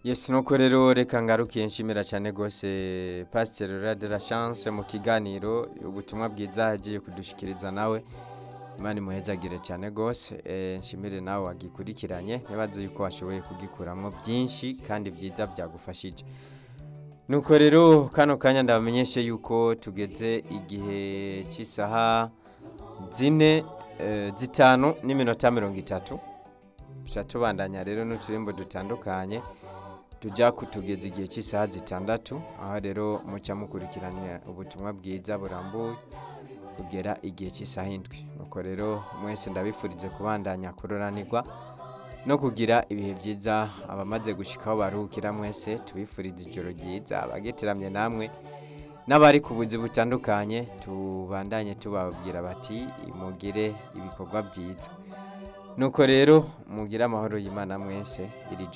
Yes nuko rero reka ngarukiye nshimira cyane gose Pasteur Laurent de la Chance mu kiganiro ubutumwa bwiza hagiye kudushikiriza nawe Imana imuhezagire cyane gose eh, nshimire nawe wagikurikiranye ntibaze yuko washoboye kugikuramwo byinshi kandi byiza byagufashije nuko rero kano kanya ndabamenyeshe yuko tugeze igihe cy'isaha zine eh, zitanu n'iminota mirongo itatu tuca tubandanya rero n'uturimbo dutandukanye tujya kutugeza igihe cy'isaha zitandatu aho rero muca mukurikirana ubutumwa bwiza burambuye kugera igihe cy'isaha indwi nuko rero mwese ndabifurize kubandanya kuroranirwa no kugira ibihe byiza abamaze gushikaho baruhukira mwese tubifurize ijoro ryiza abagitiramye namwe n'abari ku buzi butandukanye tubandanye tubabwira bati mugire ibikorwa byiza nuko rero mugire amahoro y'imana mwese iri